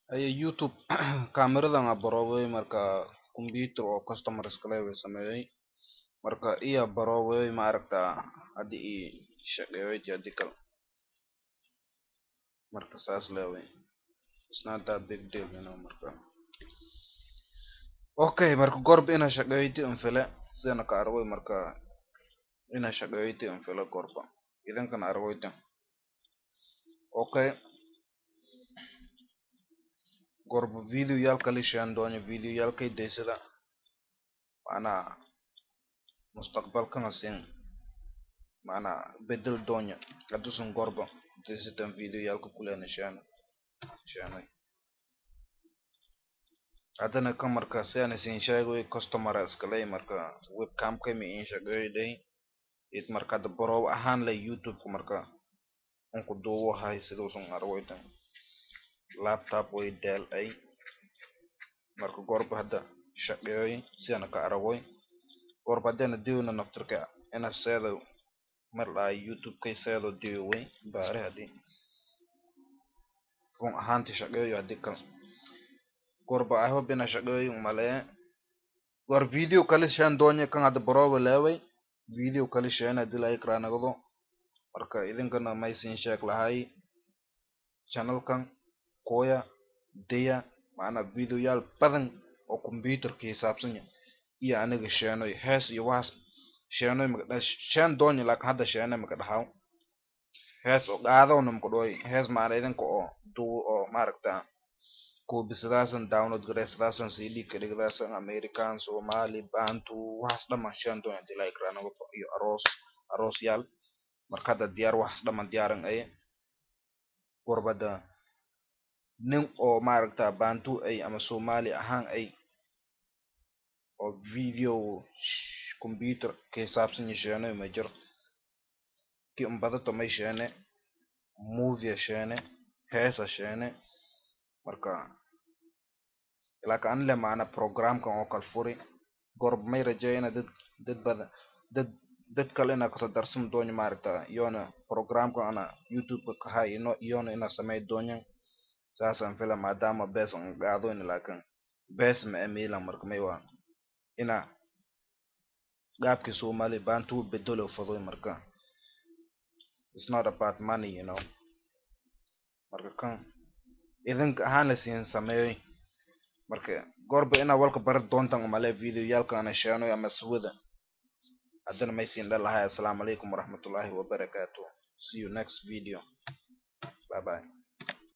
Aye YouTube cameradan a baroway marka computer oo customer iskaleeyahay sameeyay marka iya baroway ma aragta hadi i shaqeyoyti hadi kale marka saas lee way it's not that big deal you know marka okay marka gorba ina shaqeyoyti anfile sidana ka arwoy marka ina shaqeyoyti anfile gorba idinkana arwoytan okay gorba video yal kala shaan doonyo video yalkay daysada macnaha mustaqbalkana siin macnaha bedel doonyo hadusan gorba daysatan video yalka kulena shaano shaanoy hadana kan marka sidaan isin sheegoy customer iskaley marka webcamka ma in shaqeyoyday it marka hada barow ahaan leh youtube marka unku duubo hay siduusan arwoytan laptop way dell ay marka gorba hada shaqeyoy sidana ka aragoy gorba hadana diwna naftirka ina seedo mar dhaay youtube kay seedo diwi way baari hadi run ahaanti shaqeyoy hadi kale gorba i hope ina shaqeyoy umaleeye gor video kala shaan doonyo kan hada barowa leeway video kala shaana hadi la ikra nagdo marka idinkana maysin sheeg lahay channelkan koya daya macnaha video yaal badan oo computerka hisaabsan iyo aniga sheenoy hees iyo waxaas sheenoy maka shaan doonyo laakin hadda sheene maka dhahaw hees oo qaadowna maka dhooy hees macna idinka oo duu oo maaragta koobisadaasan download gareysadaasan cd ka dhigdaasan american somali bantu waxaas dhaman shaan doonyo hadii la ikra nagdo iyo aroos aroos yaal marka hadda diyaar waxaas dhaman diyaaran aye gorbada nin oo maaragta bantu ay ama somali ahaan ay oo video computer ka hisaabsan yasheenoy ma jiro ki umbadato may sheene movie sheene heesa sheene marka laakin ani le macna programkan oo kal furi gorba may rajeeya ina dad dad badan dad dad kale ina kasoo darsan doonyo maaragta iyona programkan ana youtube ka hay ino iyona ina samey doonyan saasan fila maadama bees an qaadoyna laakin bees ma emilan marka may waa ina qaabki somali bantu bedelo fadoy marka it's not about money you know marka kan idinka ahaan la siin sameeyoy marka gorba ina walka bari doontan umale video yaalka ana sheenoy ama suwada haddana may siin dhalahay assalaamu calaykum waraxmatullaahi wabarakaatu see you next video bye bye